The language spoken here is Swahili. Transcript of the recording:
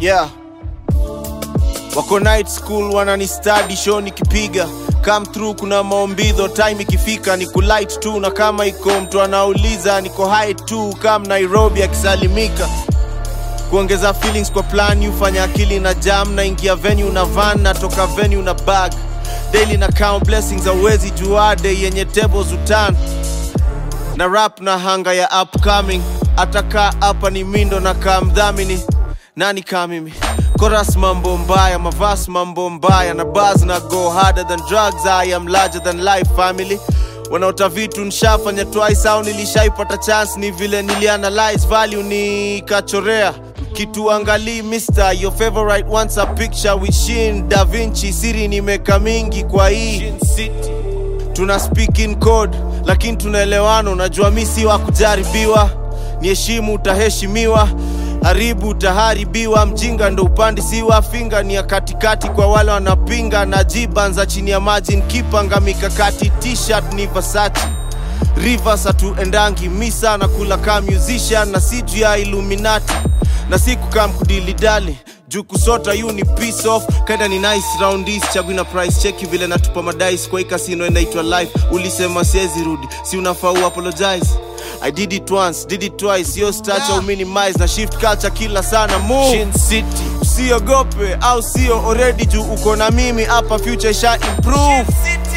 yeah wako night school wanani study show nikipiga come through kuna maombidho time ikifika ni kulight tu na kama iko mtu anauliza niko high tu kam nairobi akisalimika kuongeza feelings kwa plan ufanya akili na jam na ingia venue na van natoka venue na bag daily na count blessings awezi juade yenye tables utan na rap na hanga ya upcoming atakaa hapa ni mindo na kaa mdhamini nani kaa mimi koras mambo mbaya mavas mambo mbaya na bars na go harder than drugs i am larger than life family wanaota vitu nshafanya twice au nilishaipata chance ni vile nilianalyze value nikachorea kitu angalii mister your favorite wants a picture with shin da vinci siri nimeka mingi kwa hii tuna speak in code lakini tunaelewana unajua mi si wa kujaribiwa ni heshimu utaheshimiwa haribu utaharibiwa mjinga ndo upandi siwa finga ni ya katikati kwa wale wanapinga na jibanza chini ya maji nkipanga mikakati t-shirt ni Versace rivers hatuendangi misa na kula kaa musician na si juu ya illuminati na si kukaa mkudilidali juu kusota yu ni piece off kaida ni nice roundis chagui na price cheki vile natupa madais kwa hii kasino inaitwa life ulisema siezi rudi si unafaa uapologize I did it once, did it twice, yo stacha yeah. minimize na shift culture kila sana move Shin City. Usiogope au sio already juu uko na mimi hapa future sha improve